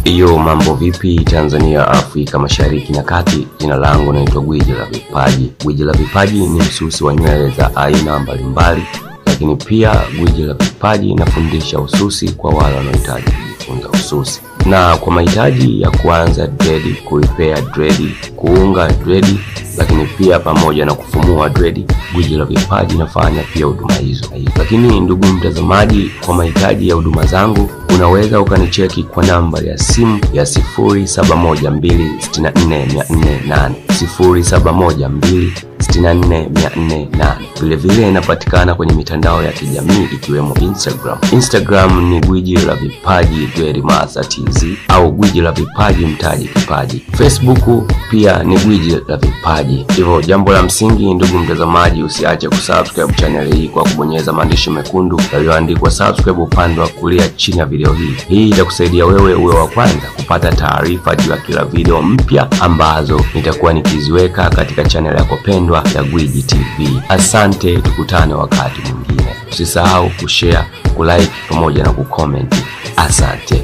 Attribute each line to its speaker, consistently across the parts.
Speaker 1: Iyo, mambo vipi Tanzania, Afrika Mashariki na Kati? Jina langu naitwa Gwiji la Vipaji. Gwiji la Vipaji ni msusi wa nywele za aina mbalimbali, lakini pia Gwiji la Vipaji inafundisha ususi kwa wale wanaohitaji kujifunza ususi, na kwa mahitaji ya kuanza dredi, kuipea dredi, kuunga dredi, lakini pia pamoja na kufumua dredi, Gwiji la Vipaji inafanya pia huduma hizo. Lakini ndugu mtazamaji, kwa mahitaji ya huduma zangu unaweza ukanicheki kwa namba ya simu ya 0712644408 0712644408. Vilevile inapatikana kwenye mitandao ya kijamii ikiwemo Instagram. Instagram ni Gwiji la Vipaji Dweli Master TZ au Gwiji la Vipaji Mtaji Kipaji. Facebook pia ni Gwiji la Vipaji. Hivyo jambo la msingi, ndugu mtazamaji, usiache kusubscribe channel hii kwa kubonyeza maandishi mekundu yaliyoandikwa subscribe upande wa kulia chini ya video hii. Hii itakusaidia wewe uwe wa kwanza kupata taarifa juu ya kila video mpya ambazo nitakuwa nikiziweka katika channel yako pendwa ya Gwiji TV. Asante, tukutane wakati mwingine. Usisahau kushare, kulike pamoja na kucomment. Asante.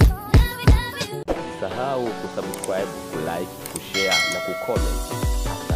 Speaker 1: Usisahau kusubscribe, kulike, kushare na kucomment.